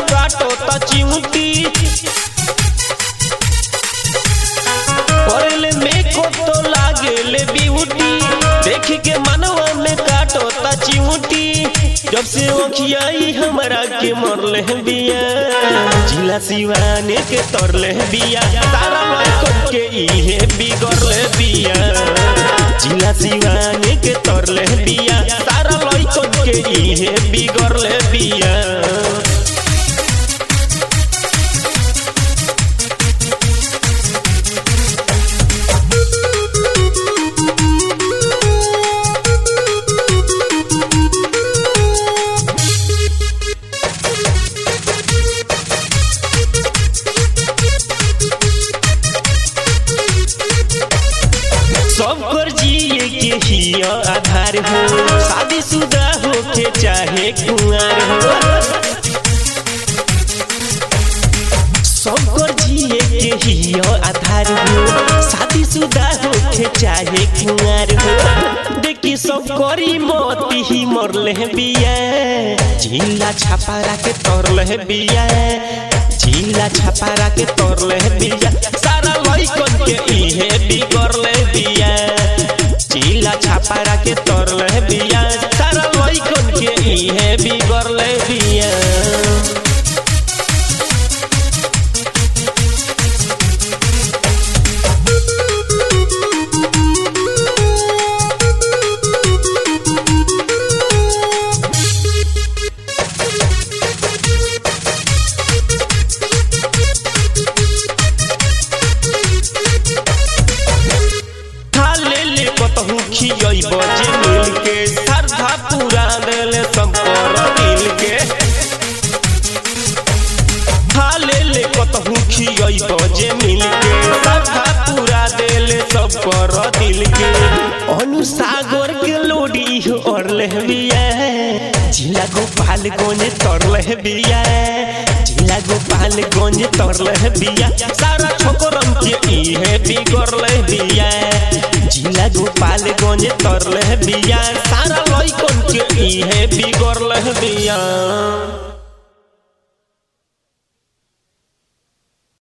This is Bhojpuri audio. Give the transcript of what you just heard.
काटो ता चिमटी करले में को तो लागेले ब्यूटी देख के मनवा में काटो ता चिमटी जब से ओखियाई हमरा के मरले बिया जिला सिवाने के तरले बिया तारा लड़कन के इहे बिगड़ले बिया जिला सिवाने के तरले बिया तारा लड़कन के इहे बिगड़ले बिया सब कर जिए के ही आधार हो शादीशुदा हो के चाहे कुंवार हो सब कर जिए के ही आधार हो शादीशुदा हो के चाहे कुंवार हो देखी सब करी मोती ही मरले बिया झीला छापा के तरले बिया झीला छापा के तरले बिया सारा लइकन के इहे बिगड़ले बिया झीला छापा के तरले बिया सारा लइकन के इहे बिगड़ले बिया ले ले कतहु खियई बजे मिल के श्रद्धा पूरा देले संपर दिल के ले ले कतहु खियई बजे मिल के श्रद्धा पूरा देले सब कर दिल के अनुसागर के लोडी और ले बिया जिला गोपाल गोने तरले बिया जिला गोपाल गंज तरले बिया सारा छोकरम के इहे बिगड़ले बिया जिला गोपाल गंज तरले बिया सारा लइकन के इहे बिगड़ले बिया